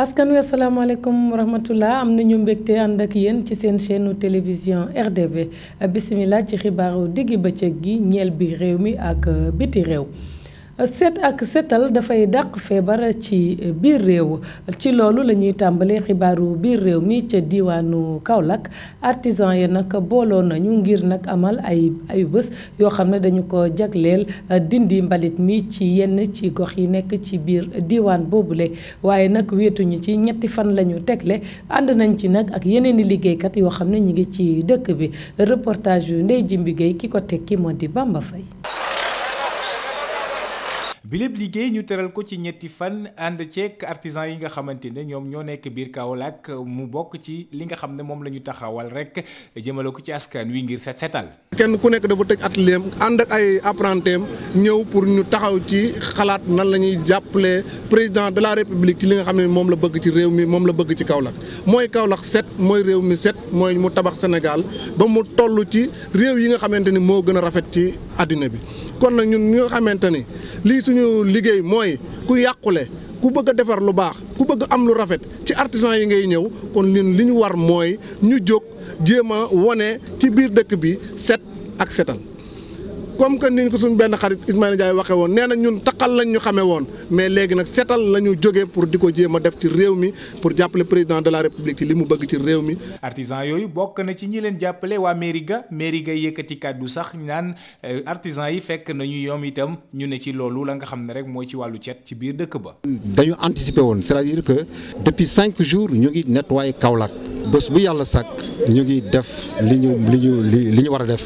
askan wi asalaamaaleykum wa rahmatullah am nañu mbégte ànd ak yéen ci seen chaîne télévision RDV bisimilah ci xibaaru diggi bëccëg gi ñeel bi réew mi ak biti réew. set ak setal dafay dàq feebar ci biir réew ci loolu la ñuy tàmbalee xibaaru biir réew mi ca diwaanu Kaolack artisan yi nag booloo nañu ngir nag amal ay ay bés yoo xam ne dañu ko jagleel dindi mbalit mi ci yenn ci gox yi nekk ci biir diwaan boobule waaye nag wéetuñu ci ñetti fan la ñu tegle ànd nañ ci nag ak yeneen i liggéeykat yoo xam ne ñu ngi ci dëkk bi reportage yu Ndey Jimbi Gueye ki ko tekki moo di Bamba Faye bi lépp liggéey ñu teral ko ci ñetti fan ànd ceek artisan yi nga xamante ne ñoom ñoo nekk biir Kaolack mu bokk ci li nga xam ne moom la ñu taxawal rek jëmale ko ci askan wi ngir set setal kenn ku nekk dafa tëj atelier am ànd ak ay apprentim ñëw pour ñu taxaw ci xalaat nan la ñuy jàppale président de la république ci li nga xam ne moom la bëgg ci réew mi moom la bëgg ci Kaolack mooy Kaolack set mooy réew mi set mooy mu tabax Sénégal ba mu toll ci réew yi nga xamante ni moo gën a rafet ci àddina bi kon nag ñun ñi nga xamante ni lii suñu liggéey mooy ku yàqule ku bëgg a defar lu baax ku bëgg am lu rafet ci artisan yi ngay ñëw kon lin li ñu war mooy ñu jóg jéem a wone ci biir dëkk bi set ak setal comme que ni ko suñu benn xarit Ismaïla Ndiaye waxee woon nee na ñun taqal lañ ñu xamee woon mais léegi nag setal la ñu jógee pour di ko jéem a def ci réew mi pour jàppale président de la république ci li mu bëgg ci réew mi. artisan yooyu bokk na ci ñi leen jàppale waa mairie ga mairie ga yëkkati kàddu sax naan artisan yi fekk nañu yoom itam ñu ne ci loolu la nga xam ne rek mooy ci wàllu cet ci biir dëkk ba. dañu anticiper woon c'est-à-dire que depuis cinq jours ñu ngi nettoyer Kaolack bés bu yàlla sàkk ñu ngi def li ñu li ñu li ñu war a def.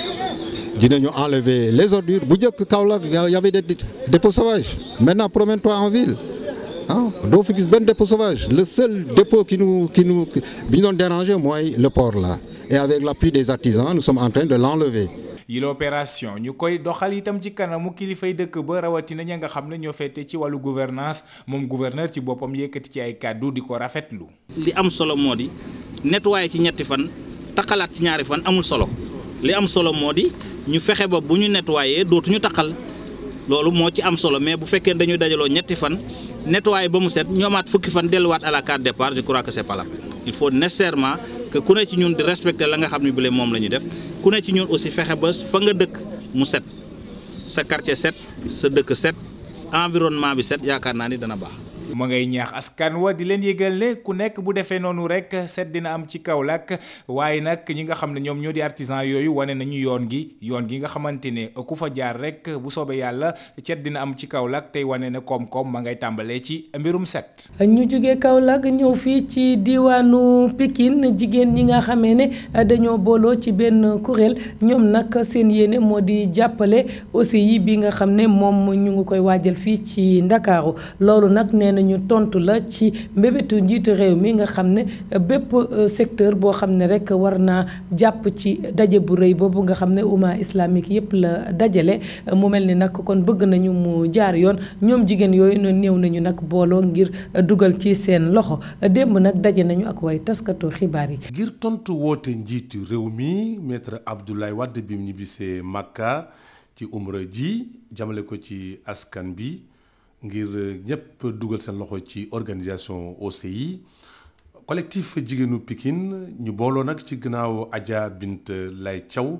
dinañu enlever les ordures bu njëkk Kaolack y avait des dépôts sauvages maintenant promène-toi en ville ah doo fi gis benn dépôt sauvage le seul dépôt qui nous qui nous bi ñu doon déranger mooy le port là et avec l'appui des artisans nous sommes en train de l'enlever yi la opération ñu koy doxal itam ci kanamu kilifay dëkk ba rawatina ña nga xam ne ñoo féete ci wàllu gouvernance moom gouverneur ci boppam yëkkati ci ay kàddu di ko rafetlu. li am solo moo di nettoyer ci ñetti fan taxalaat ci ñaari fan amul solo li am solo moo di. ñu fexe ba bu ñu nettoyé dootuñu taqal loolu moo ci am solo mais bu fekkee dañuy dajaloo ñetti fan nettoyé ba mu set ñu amaat fukki fan delluwaat à la carte départ je crois que c'est pas la peine il faut nécessairement que ku ne ci ñun di respecter la nga xam ne bi moom la ñu def ku ne ci ñun aussi fexe ba fa nga dëkk mu set sa quartier set sa dëkk set environnement bi set yaakaar naa ni dana baax. ma ngay ñaax askan wa di leen yëgal ne ku nekk bu defee noonu rek set dina am ci Kaolack waaye nag ñi nga xam ne ñoom ñoo di artisan yooyu wane nañu yoon gi yoon gi nga xamante ne ku fa jaar rek bu soobee yàlla cet dina am ci Kaolack tey wane ne koom-koom ma ngay tàmbalee ci mbirum set. ñu jógee Kaolack ñëw fii ci diwaanu Pikine jigéen ñi nga xamee ne dañoo booloo ci benn kuréel ñoom nag seen yéene moo di jàppale aussi yi bi nga xam ne moom ñu ngi koy waajal fii ci Ndakaaru loolu nag nee nañu tontu la ci mbébétu njiitu réew mi nga xam ne bépp secteur boo xam ne rek war naa jàpp ci daje bu rëy boobu nga xam ne umma islamique yépp la dajale mu mel ni nag kon bëgg nañu mu jaar yoon ñoom jigéen yooyu noonu néew nañu nag booloo ngir dugal ci seen loxo démb nag daje nañu ak way taskatu xibaar yi. ngir tontu woote njiitu réew mi maître Abdoulaye Wade bi mu ñibbisee Makka ci umra ji jamale ko ci askan bi. ngir ñëpp dugal seen loxo ci organisation OCI collectif jigéenu Pikine ñu booloo nag ci gannaaw Adja Bint Lay Thiaw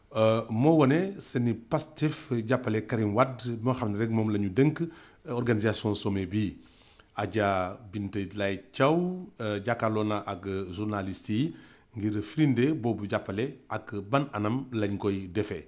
moo wane seeni Pastef jàppale Karim Wade moo xam ne rek moom la ñu dënk organisation sommet bi Adja Bint Lay Thiaw jàkkaarloo na ak journaliste yi ngir firinde boobu jàppale ak ban anam lañ koy defee.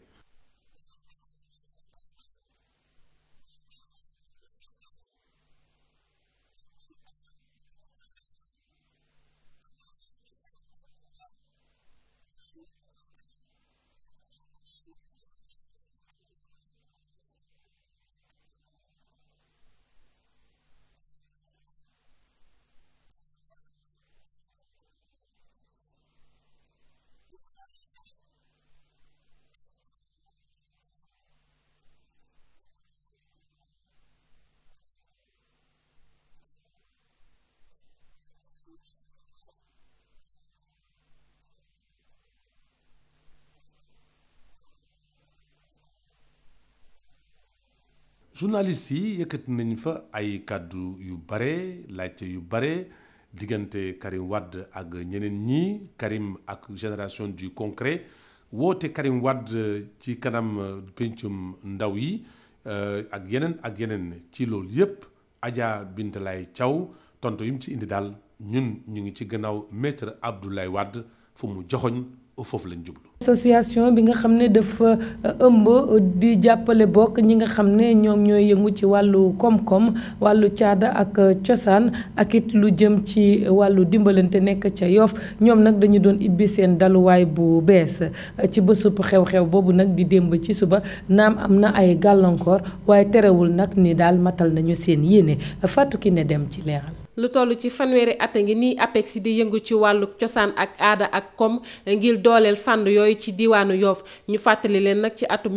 journalistes yi yëkkati nañ fa ay kàddu yu bare laajte yu bare diggante Karim Wade ak ñeneen ñi Karim ak génération du concret woote Karim Wade ci kanam pencum ndaw yi ak yeneen ak yeneen ci loolu yépp Adja Bintalay Thiaw tonto yi mu ci indi daal ñun ñu ngi ci gannaaw maître Abdoulaye Wade fu mu joxoñ foofu lañ jublu. association bi nga xam ne dafa ëmb di jàppale bokk ñi nga xam ne ñoom ñooy yëngu ci wàllu koom-koom wàllu caada ak cosaan ak it lu jëm ci wàllu dimbalante nekk ca Yoff ñoom nag dañu doon ibbi seen daluwaay bu bees ci bésub xew-xew boobu nag di démb ci suba naam am na ay gàllankoor waaye terewul nag ni daal matal nañu seen yéene Fatou Kiné dem ci leeral. lu toll ci fanweeri at a ngi nii APEX di yëngu ci wàllu cosaan ak aada ak kom ngir dooleel fànn yooyu ci diwaanu Yoff ñu fàttali leen nag ci atum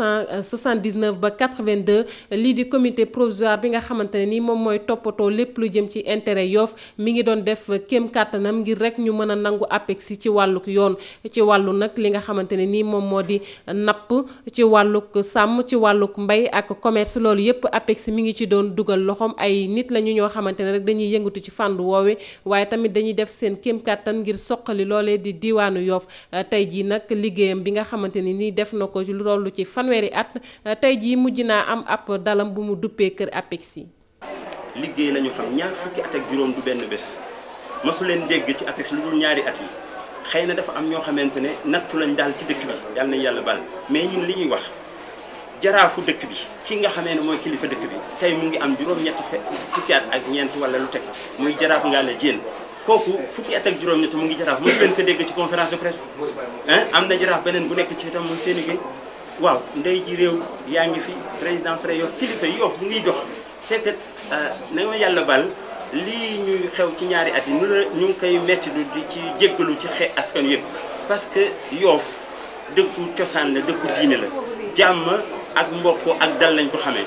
1979 ba 82 lii di comité provisoire bi nga xamante ne ni moom mooy toppatoo lépp lu jëm ci intérêt Yoff mi ngi doon def kéem kàttanam ngir rek ñu mën a nangu APEX ci wàlluk yoon ci wàllu nag li nga xamante ne ni moom moo di napp ci wàlluk sàmm ci wàlluk mbay ak commerce loolu yépp APEX mi ngi ci doon dugal loxoom ay nit lañu ñoo xamante ne rek dañuy yëngatu ci fànn woowe waaye tamit dañuy def seen kéem kàttan ngir soqali loolee di diwaanu Yoff tey jii nag liggéeyam bi nga xamante ni nii def na ko lu tollu ci fanweeri at tey jii mujj naa am ab dalam bu mu duppee kër APEX yi. liggéey lañu xam ñaar fukki at ak juróom du benn bés masu leen dégg ci APEX lu dul ñaari at yi xëy na dafa am ñoo xamante ne nattu lañ daal ci dëkk bi yàlla nañ yàlla bal mais ñun li ñuy wax. jaraafu dëkk bi ki nga xamee ne mooy kilifa dëkk bi tey mu ngi am juróom-ñetti fe fukki at ak ñeent wala lu teg muy jaraaf ngaa la jéen kooku fukki at ak juróom-ñett mu ngi jaraaf mosu leen ko dégg ci conférence de presse am na jaraaf beneen bu nekk ci itam muy Seyni Gueye waaw ndey ji réew yaa ngi fi président Frey Yoff kilifa yi Yoff mu ngi dox c'est que na ma yàlla bal lii ñuy xew ci ñaari at yi nu la ñu ngi koy metti lu di ci jéggalu ci xe askan yëpp parce que Yoff dëkku cosaan la dëkku diine la jàmm ak mbokk ak dal lañ ko xamee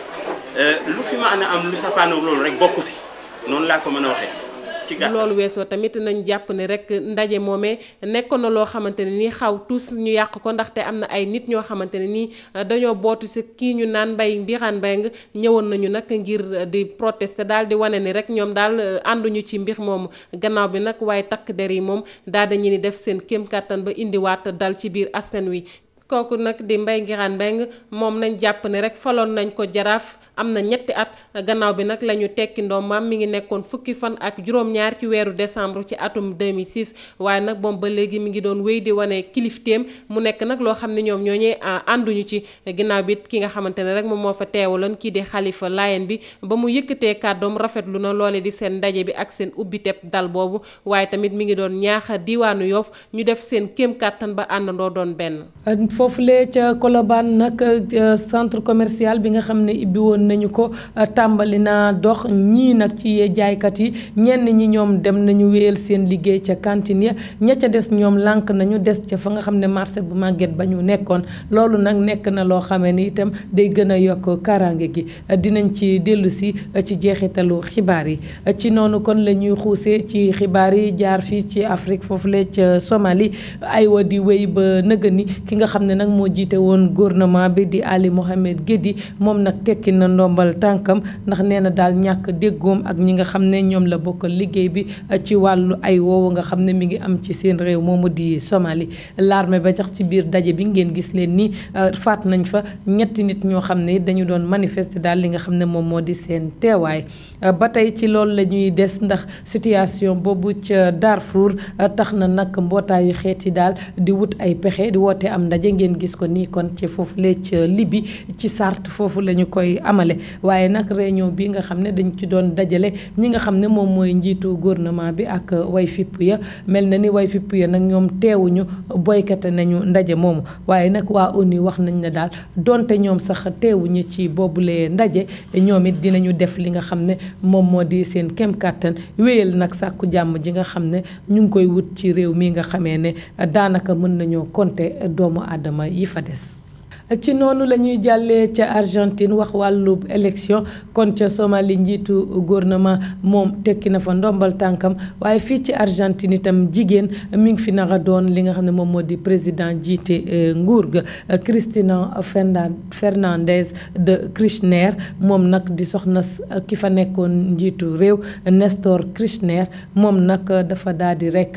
lu fi ma ana am lu safaanoo loolu rek bokk fi noonu laa ko mën a waxee ci gàttal loolu weesoo tamit nañ jàpp ne rek ndaje moomee nekkoon na loo xamante ne nii xaw tous ñu yàq ko ndaxte am na ay nit ñoo xamante ne nii dañoo bootu si kii ñu naan mbay mbiraan mbay nga ñëwoon nañu nag ngir di protester daal di wane ni rek ñoom daal ànduñu ci mbir moomu gannaaw bi nag waaye takk der yi moom daal dañu ni def seen kéem kàttan ba indiwaat dal ci biir askan wi kooku nag di Mbaye Nguirane Mbengue moom nañ jàpp ne rek faloon nañ ko jaraaf am na ñetti at gannaaw bi nag la ñu tekki ndoomam mi ngi nekkoon fukki fan ak juróom-ñaar ci weeru décembre ci atum 2006 waaye nag moom ba léegi mi ngi doon wéy di wane kilifteem mu nekk nag loo xam ne ñoom ñooñee ànduñu ci ginnaaw bi ki nga xamante ne rek moom moo fa teewaloon kii di xalifa Layen bi ba mu yëkkatee kàddoom rafetlu na loole di seen ndaje bi ak seen ubbiteb dal boobu waaye tamit mi ngi doon ñaax diwaanu Yoff ñu def seen kéem kàttan ba àndandoo doon benn foofulee ca Colobane nag centre commercial bi nga xam ne ibbi woon nañu ko tàmbali naa dox ñii nag ci jaaykat yi ñenn ñi ñoom dem nañu wéyal seen liggéey ca cantine ya ña ca des ñoom lànk nañu des ca fa nga xam ne marché bu màgget ba ñu nekkoon loolu nag nekk na loo xamee ni itam day gën a yokk kaaraange gi dinañ ci dellu si ci jeexitalu xibaar yi ci noonu kon la ñuy xuusee ci xibaar yi jaar fii ci Afrique foofule ca Somalie aywa di wéy ba nëgëni ki nga xam ne nag moo jiite woon gouvernement bi di Ali Mohamed Guédi moom nag tekki na ndombal tànkam ndax nee na daal ñàkk déggoom ak ñi nga xam ne ñoom la bokkal liggéey bi ci wàllu ay woowu nga xam ne mi ngi am ci seen réew moomu di Somalie l'armée ba sax ci biir daje bi ngeen gis leen ni faat nañ fa ñetti nit ñoo xam ne dañu doon manifester daal li nga xam ne moom moo di seen teewaay ba tey ci loolu la ñuy des ndax situation boobu ca Darfour tax na nag mbootaayu xeet yi daal di wut ay pexe di woote am ndaje ngeen gis ko nii kon ci foofu lee ca Libi ci Sart foofu la ñu koy amale waaye nag réunion bi nga xam ne dañ ci doon dajale ñi nga xam ne moom mooy njiitu gouvernement bi ak way fipp ya mel na ni way fipp ya nag ñoom teewuñu boycotté nañu ndaje moomu waaye nag waa ONU wax nañ ne daal donte ñoom sax teewuñu ci boobule ndaje ñoom it dinañu def li nga xam ne moom moo di seen kem kàttan wéyal nag sàkku jàmm ji nga xam ne ñu ngi koy wut ci réew mi nga xamee ne daanaka mën nañoo compter doomu aadama yi fa des ci noonu la ñuy jàllee ca Argentine wax wàllu élection kon ca Somalie njiitu gouvernement moom tekki na fa ndombal tànkam waaye fii ci Argentine itam jigéen mi ngi fi naka doon li nga xam ne moom moo di président jiite nguur ga Cristina Fernandez de Kirchner moom nag di soxna ki fa nekkoon njiitu réew Nestor Kirchner moom nag dafa daal di rek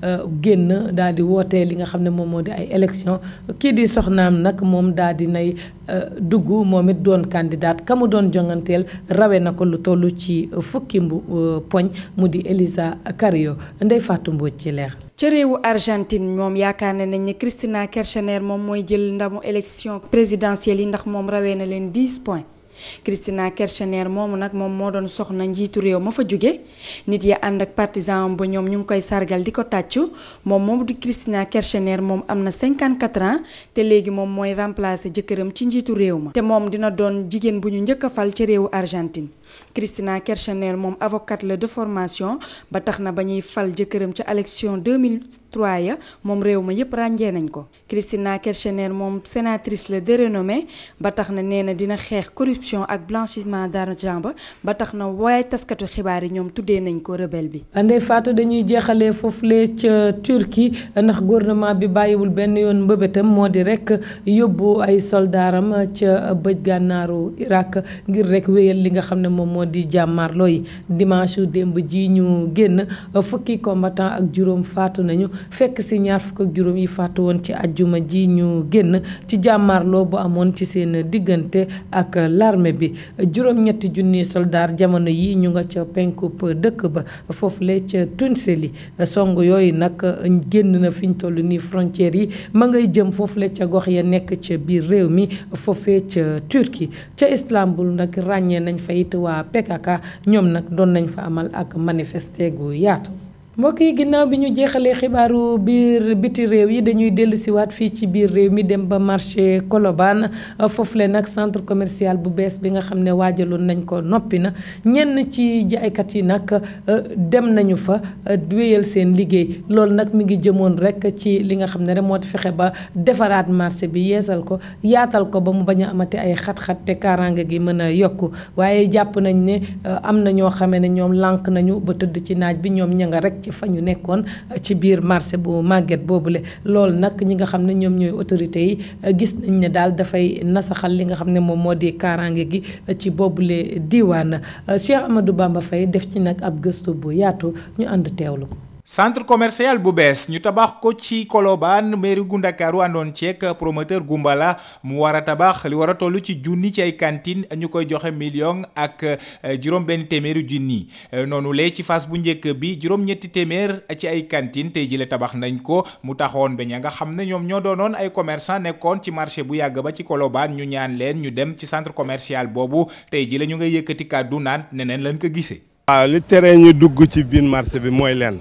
génn daal di woote li nga xam ne moom moo di ay élection kii di soxnaam nag moom daal di nay dugg moom it doon candidat ka mu doon jonganteel rawe na ko lu toll ci fukki mbu poñ mu di Elisa Carrillo Ndeye Fatou Mbodj ci leer ca réewu Argentine moom yaakaar ne nañ ne Cristina Kirchner moom mooy jël ndamu élection présidentielle yi ndax moom rawee na leen 10 points Cristina Kirchner moomu nag moom moo doon soxna njiitu réew ma fa jóge nit ya ànd ak partisan ba ñoom ñu ngi koy sargal di ko tàccu moom moom di Cristina Kirchner moom am na 54 ans te léegi moom mooy remplacer jëkkëram ci njiitu réew ma te moom dina doon jigéen bu ñu njëkk a fal ci réewu Argentine Cristina Kirchner moom avocate la de formation ba tax na ba ñuy fal jëkkëram ca élection 2003 ya moom réew ma yépp ràññee nañ ko Cristina Kirchner moom sénatrice la de renommée ba tax na nee na dina xeex corruption ak blanchiment d'argent ba ba tax na waaye taskatu xibaar yi ñoom tuddee nañ ko rebelle bi. Ndeye Fatou dañuy jeexalee foofule ca Turquie ndax gouvernement bi bàyyiwul benn yoon mbëbëtam moo di rek yóbbu ay soldaaram ca bëj gànnaaru Irak ngir rek wéyal li nga xam ne moom moo di jàmmarloo yi dimanche yu démb ji ñu génn fukki combattant ak juróom faatu nañu fekk si ñaar fukk ak juróom yi faatu woon ci ajjuma ji ñu génn ci jàmmarloo bu amoon ci seen diggante ak l'armée bi juróom-ñetti junni soldaar jamono yi ñu nga ca penkub dëkk ba foofule ca Tuniseli song yooyu nag génn na fi ñu toll nii frontières yi ma ngay jëm foofule ca gox ya nekk ca biir réew mi foofee ca Turquie ca Istanbul nag ràññee nañ fa it waa PKK ñoom nag doon nañ fa amal ak manifester gu yaatu. mbokk yi ginnaaw bi ñu jeexalee xibaaru biir biti réew yi dañuy dellu siwaat fii ci biir réew mi dem ba marché Colobane foofu le nag centre commercial bu bees bi nga xam ne waajaloon nañ ko noppi na ñenn ci jaaykat yi nag dem nañu fa wéyal seen liggéey loolu nag mi ngi jëmoon rek ci li nga xam ne rek moo di fexe ba defaraat marché bi yeesal ko yaatal ko ba mu bañ a amati ay xat-xat te kaaraange gi mën a yokku waaye jàpp nañ ne am na ñoo xamee ne ñoom lànk nañu ba tëdd ci naaj bi ñoom ña nga rek ci fa ñu nekkoon ci biir marché bu màgget boobule loolu nag ñi nga xam ne ñoom ñooy autorités yi gis nañ ne daal dafay nasaxal li nga xam ne moom moo di kaaraange gi ci boobule diiwaan Cheikh Amadou Bamba Faye def ci nag ab gëstu bu yaatu ñu ànd teewlu ko. centre commercial bu bees ñu tabax ko ci Colobane mairie gu Ndakaaru àndoon ceek promoteur Gumbala mu war a tabax li war a toll ci junni ci ay cantine ñu koy joxe million ak juróom benn téeméeri junni noonu lee ci phase bu njëkk bi juróom-ñetti téeméer ci ay cantine tey jile tabax nañ ko mu taxoon ba ña nga xam ne ñoom ñoo doonoon ay commerçant nekkoon ci marché bu yàgg ba ci Colobane ñu ñaan leen ñu dem ci centre commercial boobu tey jile ñu ngay yëkkati kàddu naan neneen lañ ko gisee. waaw li tere ñu dugg ci biir marché bi mooy lenn.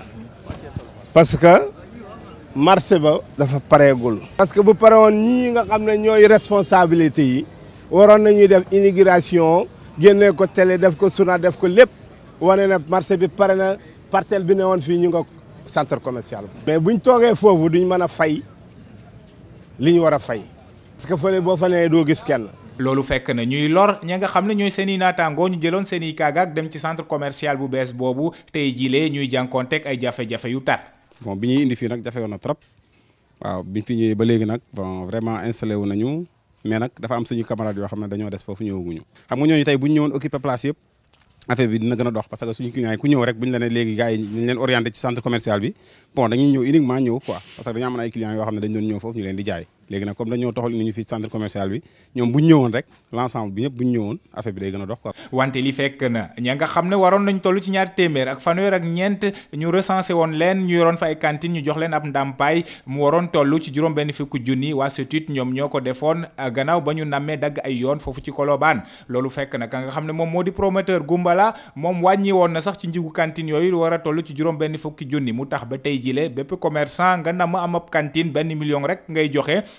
parce que marché ba dafa pareegul. parce que bu pare woon ñii nga xam ne ñooy responsabilité yi waroon nañuy def inauguration génnee ko télé def ko suna def ko lépp wane na marché bi pare na parcelle bi ne woon fii ñu nga centre commercial. mais buñ toogee foofu duñ mën a fay li ñu war a fay. parce que fële boo fa nee doo gis kenn. loolu fekk na ñuy lor ña nga xam ne ñooy seen i naataangoo ñu jëloon seen i kaagaak dem ci centre commercial bu bees boobu tey jilee ñuy jànkoonteeg ay jafe-jafe yu tar. bon bi ñuy indi fii nag jafe woon na trop waaw biñ fi ñëwee ba léegi nag bon vraiment installé wu nañu mais nag dafa am suñu camarades yoo xam ne dañoo des foofu ñëwaguñu xam nga ñooñu tey bu ñu ñëwoon occupé place yëpp affaire bi dina gën a dox parce que suñu clients yi ku ñëw rek bu ñu la ne léegi gars yi ñu leen orienté ci centre commercial bi bon dañuy ñëw uniquement ñëw quoi parce que dañu amoon ay clients yoo xam ne dañ doon ñëw foofu ñu leen di jaay léegi nag comme dañoo toxal ni ñu fi centre commercial bi ñoom bu ñu ñëwoon rek l'ensemble bi ñëpp bu ñu ñëwoon affaire bi day gën a dox quoi. wante li fekk na ña nga xam ne waroon nañ toll ci ñaar téeméer ak fanweer ak ñeent ñu recensé woon leen ñu yoroon fa ay cantine ñu jox leen ab ndàmpaay mu waroon toll ci juróom benn fukki junni waa SETUT ñoom ñoo ko defoon gannaaw ba ñu nammee dagg ay yoon foofu ci Colobane loolu fekk na ka nga xam ne moom moo di promoteur Gumbala moom wàññi woon na sax ci njigu cantine yooyu war a toll ci juróom benn fukki junni mu tax ba tey jile bépp commerçant nga namm am ab cantine benn million rek ngay joxe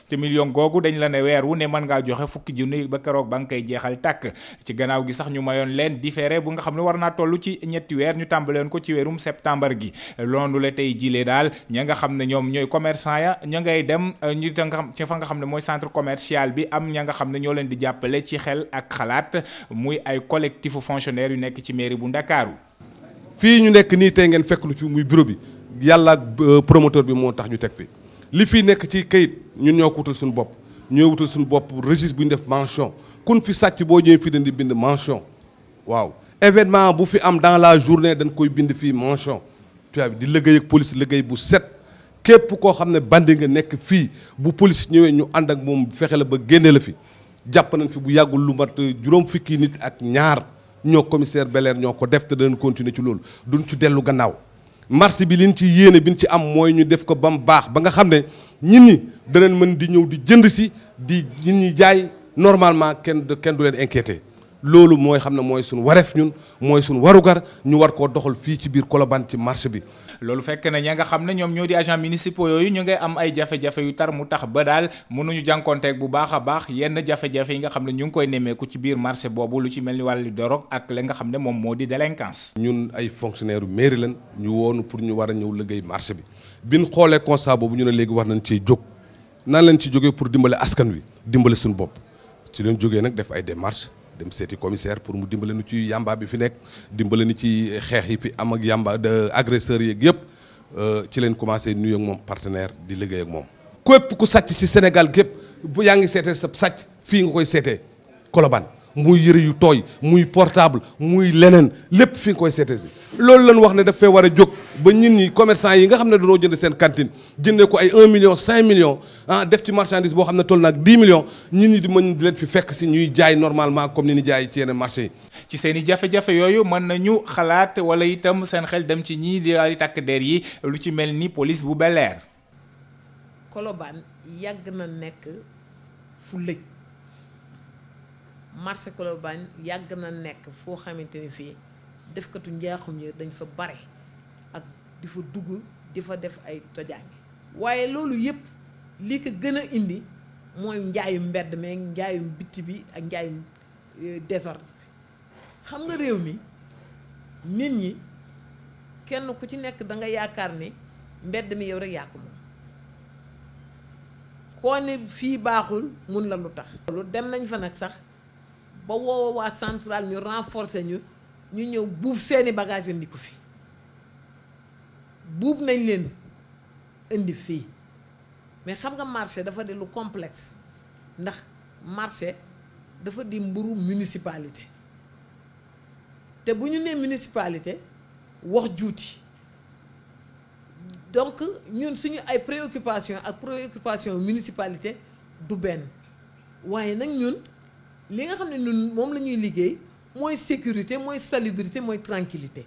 te million googu dañ la ne weer wu ne mën ngaa joxe fukki junni ba keroog ba nga koy jeexal tàkk ci gannaaw gi sax ñu mayoon leen différé bu nga xam ne war naa toll ci ñetti weer ñu tàmbaleen ko ci weerum septembre gi loolu la tey jilee daal ña nga xam ne ñoom ñooy commerçant ya ña ngay dem ñu nga xam ci fa nga xam ne mooy centre commercial bi am ña nga xam ne ñoo leen di jàppale ci xel ak xalaat muy ay collectif fonctionnaire yu nekk ci mairie bu Ndakaaru fii ñu nekk nii tey ngeen fekk lu fi muy bureau bi yàlla ak promoteur bi moo tax ñu teg fi li fii nekk ci kayit ñun ñoo ko wutal suñu bopp ñoo wutal suñu bopp registre bu ñu def mention kun fi sàcc boo ñëwee fii dañ di bind mention waaw événement bu fi am dans la journée dañ koy bind fii mention tu vois di liggéey ak police liggéey bu set képp koo xam ne bandi nga nekk fii bu police ñëwee ñu ànd ak moom fexe la ba génne la fi jàpp nañ fi bu yàggul lu mat juróom fukki nit ak ñaar ñoo commissaire Belair ñoo ko def te danañ continuer ci loolu duñ ci dellu gannaaw marché bi liñ ci yéene bi ñu ci am mooy ñu def ko ba mu baax ba nga xam ne nit ñi danañ mën di ñëw di jënd si di nit ñi jaay normalement kenn kenn du leen inquiété loolu mooy xam ne mooy suñu wareef ñun mooy suñu warugar ñu war koo doxal fii ci biir Colobane ci marché bi. loolu fekk na ña nga xam ne ñoom ñoo di agent municipaux yooyu ñu ngay am ay jafe-jafe yu tar mu tax ba daal mënuñu jànkonteeg bu baax a baax yenn jafe-jafe yi nga xam ne ñu ngi koy nemmeeku ci biir marché boobu lu ci mel ni wàllu dorog ak la nga xam ne moom moo di délinquance. ñun ay fonctionnaire mairie lan ñu woonu pour ñu war a ñëw liggéey marché bi biñ xoolee constat boobu ñu ne léegi war nañ cee jóg nan lañ ci jógee pour dimbale askan wi dimbale suñu bopp ci leen jógee nag def ay démarches dem seeti commissaire pour mu dimbale nu ci yamba bi fi nekk dimbale ni ci xeex yi fi am ak yamba de agresseurs yeeg yëpp ci leen commencé nuyu ak moom partenaire di liggéey ak moom. képp ku sàcc ci Sénégal gépp bu yaa ngi seetee sa sàcc fii nga koy seetee Colobane muy yëre yu tooy muy portable muy leneen lépp fi nga koy seetee si loolu lañ wax ne daf fee war a jóg ba nit ñi commerçant yi nga xam ne dañoo jënd seen cantine jëndee ko ay 1 million 5 millions ah def ci marchandise boo xam ne toll na ak 10 millions nit ñi di mën di leen fi fekk si ñuy jaay normalement comme ni ñu jaay ci yeneen marché yi. ci seen i jafe-jafe yooyu mën nañu xalaat wala itam seen xel dem ci ñii di ay takk der yi lu ci mel ni police bu Bel-Air. Colobane yàgg na nekk fu lëj marché Colobane yàgg na nekk foo xamante ni fii defkatu njaaxum yi dañ fa bare ak di fa dugg di fa def ay tojaange waaye loolu yëpp li ko gën a indi mooy njaayum mbedd meeg njaayum bitti bi ak njaayum désordre xam nga réew mi nit ñi kenn ku ci nekk da nga yaakaar ni mbedd mi yow rek yaa ko moom koo ne fii baaxul mun la lu tax loolu dem nañ fa nag sax ba woowa waa central ñu renforcer ñu ñu ñëw buub seeni bagage indi ko fi buub nañ leen indi fii mais xam nga marché dafa di lu complexe ndax marché dafa di mburu municipalité te bu ñu nee municipalité wax juuti donc ñun suñu ay préoccupation ak préoccupation municipalité du benn waaye nag ñun li nga xam ne ñun moom la ñuy liggéey mooy sécurité mooy salubrité mooy tranquillité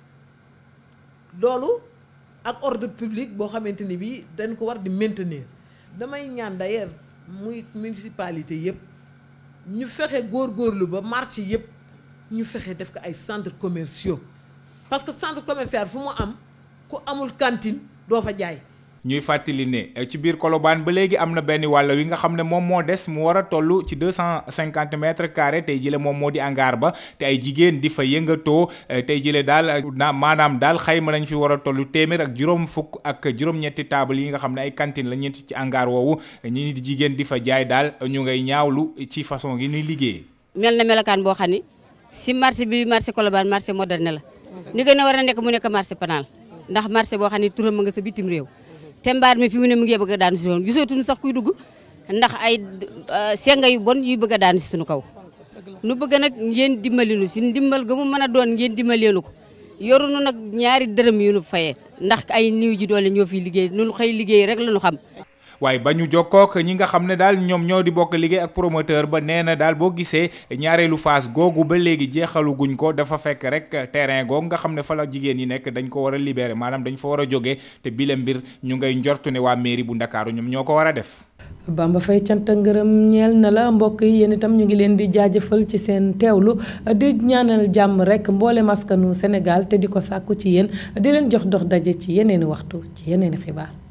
loolu ak ordre public boo xamante ni bii dañ ko war di maintenir damay ñaan d'ailleurs muy municipalité yëpp ñu fexe góorgóorlu ba marché yëpp ñu fexe def ko ay centres commerciaux parce que centre commercial fu mu am ku amul cantine doo fa jaay. ñuy fàttali ne ci biir Colobane ba léegi am na benn wàll wi nga xam ne moom moo des mu war a toll ci deux cent cinquante mètres carrés tey jële moom moo di angaar ba te ay jigéen di fa yëngatoo tey jële daal na maanaam daal xayma nañ fi war a toll téeméer ak juróom fukk ak juróom-ñetti table yi nga xam ne ay cantine la ñeenti ci angaar woowu ñi di jigéen di fa jaay daal ñu ngay ñaawlu ci façon gi ñuy liggéey. mel na melokaan boo xam ni si marché bi marché Colobane marché moderne la ni gën a war a nekk mu nekk marché panal ndax marché boo xam ne turam nga sa bitim réew te mbaar mi fi mu ne mu ngi bëgg a daanu si woon gisatuñu sax kuy dugg ndax ay senga yu bon yuy bëgg a daanu si suñu kaw nu bëgg nag ngeen dimbali nu si ndimbal ga mu mën a doon ngeen dimbaleenu ko yorunu nag ñaari dërëm yu nu fayee ndax ay niw ji doole ñoo fi liggéey nunu xëy liggéey rek la ñu xam waaye ba ñu jokkook ñi nga xam ne daal ñoom ñoo di bokk liggéey ak promoteur ba nee na daal boo gisee ñaareelu phase googu ba léegi jeexalu guñ ko dafa fekk rek terrain googu nga xam ne fa la jigéen yi nekk dañ ko war a libérer maanaam dañ fa war a jógee te bile mbir ñu ngay njortu ne waa mairie bu Ndakaaru ñoom ñoo ko war a def. Bamba Faye cant ngërëm ñeel na la mbokk yi yéen itam ñu ngi leen di jaajëfal ci seen teewlu di ñaanal jàmm rek mboolem askanu Sénégal te di ko sàkku ci yéen di leen jox dox daje ci yeneeni waxtu ci yeneeni xibaar.